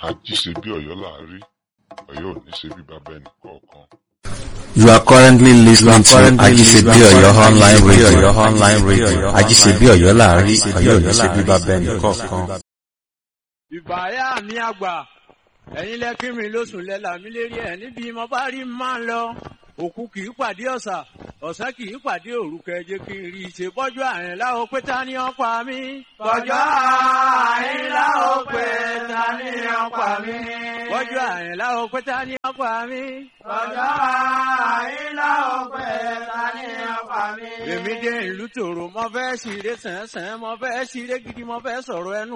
ají ṣe bí Ọ̀yọ́ là á rí Ọ̀yọ́ ò ní ṣe bí bàbá ẹnì kọ̀ọ̀kan. You are currently listening to Ajisebi Oyo online radio. online radio. Ajisebi Oyo láàrin Ọ̀yọ́ ní ṣe bíbá bẹ́ẹ̀ni kọ̀ọ̀kan. ìbáyà mi àgbà ẹ̀yin lẹ́kí mi lóṣù lẹ́la mi lérí ẹ̀ níbi mo bá rí máa ń lọ òkú kì í pàdé ọ̀sà ọ̀sán kì í pàdé òru kẹjẹ kí n rí i ṣe bọ́jú àrìn láwo pé ta ni ó pa mí. bọ́jú àrìn láwo pé ta ni ó pa mí. bọ́jú àrìn láwo pé ta ni ó pa mí. bọ́jú àrìn láwo pé ta ni ó pa mí. èmi dé ìlú tòrò mo fẹ́ ṣeré sẹ́nsẹ́n mo fẹ́ ṣeré gidi mo fẹ́ sọ̀rọ̀ ẹnu